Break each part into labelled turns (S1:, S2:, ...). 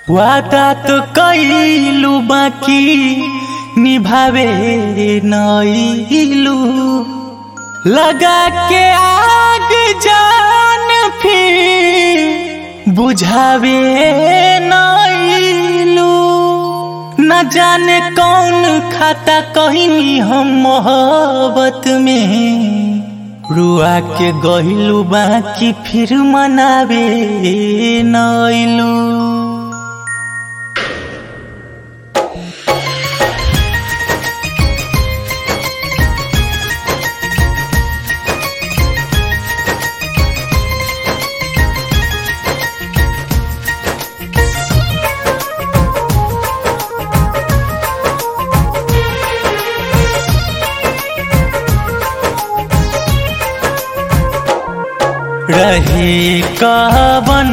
S1: वादा तो कइलू बाकी निभावे नइलू लगा के आग जान फिर बुझावे नइलू न जाने कौन खाता कहीं हम मोहब्बत में रुआ के गहिलू बाकी फिर मनावे नइलू रहे कवन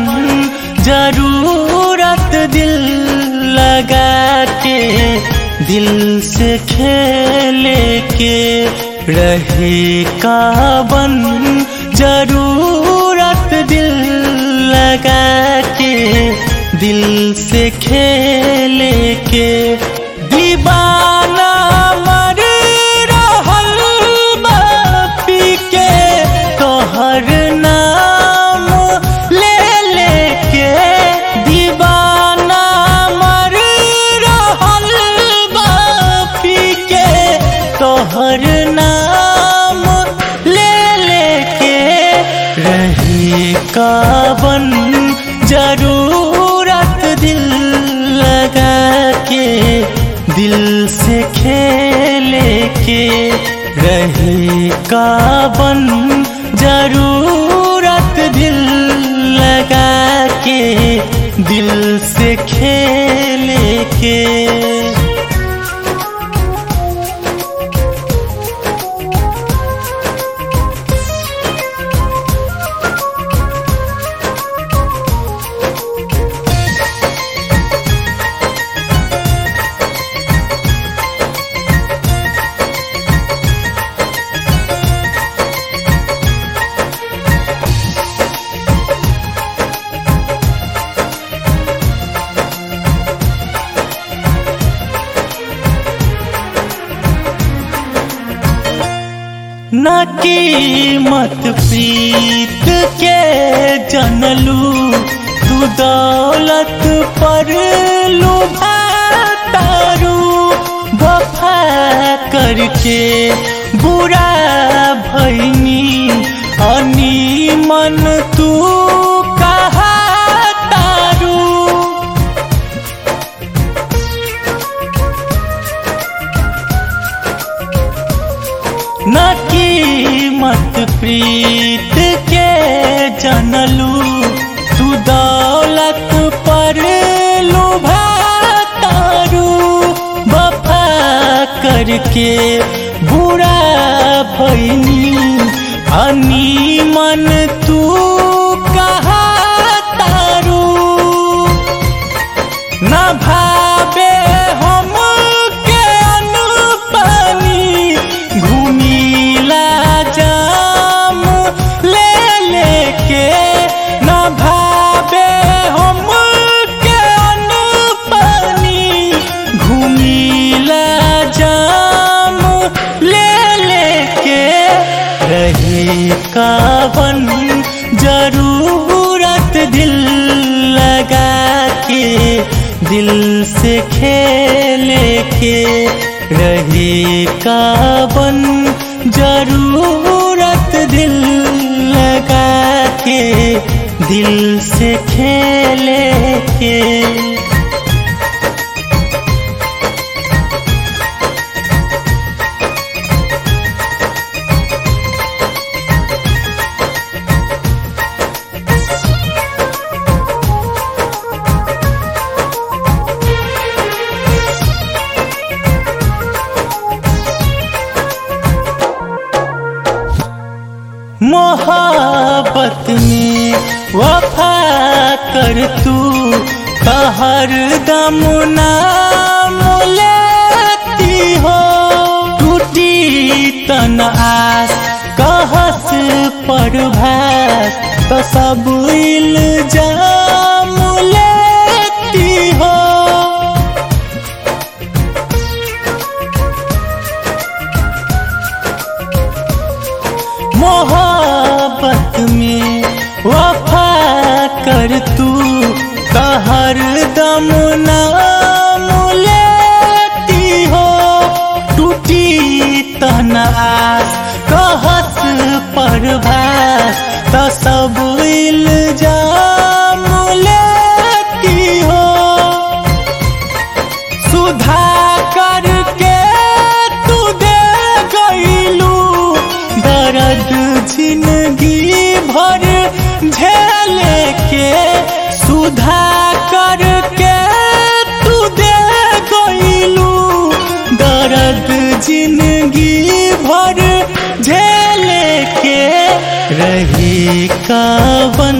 S1: जरूरत दिल लगा के दिल से खेले के रहे कवन जरूरत दिल लगा के दिल से खेले के दीवाना मर रहल बा पी के तोहर नाम ले लेके दीवाना मर रहल बा पी के तोहर नाम ले लेके रही काबन जरूरत दिल लगा के दिल से खेले के रहे काबन जरूरत दिल लगा के दिल से खेले के न कीमत प्रीत के जनलू तू दौलत पर लुभातारू वफा करके बुरा भैनी अनी मन तू कहा तारू न कीमत प्रीत के जनलू तू दौलत पर लुभातारू वफा करके बुरा भैनी अनी मन तू कहा तारू न भावे हम के अनुपानी घूमिला जाम ले लेके न भावे हम के अनुपानी घूमिला जाम ले लेके रहे कावन जरूरत दिल लगा के दिल से खेले के रहे कावन जरूरत दिल लगा के दिल से खेले के मोहब्बत में वफा कर तू हर दम नाम लेती हो टूटी तन आस कहस पर भास तो सब इल्जाम लेती दम नाम लेती हो टूटी तहना आस कहत परभास त सब इल्जाम लेती हो सुधा करके तू दे गईलू दर्द जिंदगी भर झेले के सुधा करके तू दे गईलू दर्द जिंदगी भर झेले के रही कावन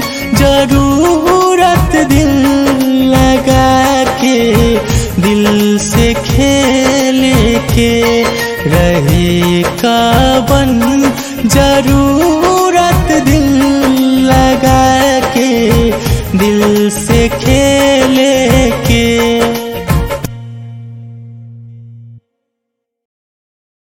S1: जरूरत दिल लगा के दिल से खेले के रहे कावन जरूरत दिल लगा के दिल से खेल